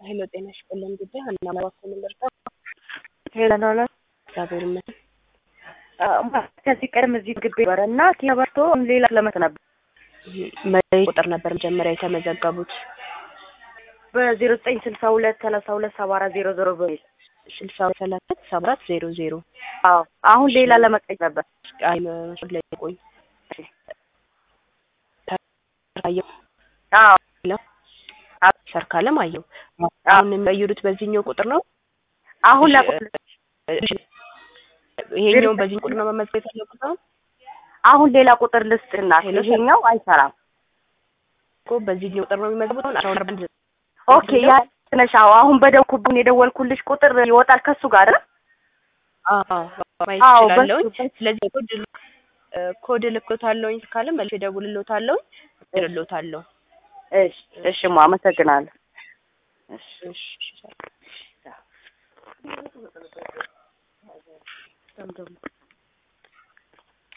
ሄሎ ጤና ይስጥልን ጉዳይ ሀና መባኮ ልርዳ ሄለን ሆነ እግዚአብሔር ይመስገን ከዚህ ቀደም እዚህ ግቢ ነበረ እና ኪበርቶ ሌላ ለመት ነበር መለይ ቁጥር ነበር መጀመሪያ የተመዘገቡት በዜሮ ዘጠኝ ስልሳ ሁለት ሰላሳ ሁለት ሰባ አራት ዜሮ ዜሮ በሚል ስልሳ ሰላሳ ሰባ አራት ዜሮ ዜሮ አዎ አሁን ሌላ ለመቀኝ ነበር አይ መስሎኝ ላይ ቆይ አየሁ አዎ ሰርካለም አየሁ አሁን የሚቀይሩት በዚህኛው ቁጥር ነው አሁን ላ ይሄኛውን በዚህ ቁጥር ነው መመዝገብ የፈለጉት አሁን አሁን ሌላ ቁጥር ልስጥና ይሄኛው አይሰራም እኮ በዚህኛው ቁጥር ነው የሚመዝገቡት አሁን አስራ ሁለት አንድ ኦኬ ያ ነሽ አዎ አሁን በደውኩብን የደወልኩልሽ ቁጥር ይወጣል ከሱ ጋር ማየት አዎ እችላለሁኝ በሱ ስለዚህ ኮድ ኮድ ልክሎታለሁኝ ካለ መልሼ እደውልልዎታለሁኝ እልልዎታለሁ እሺ እሺማ አመሰግናለሁ እሺ እሺ እሺ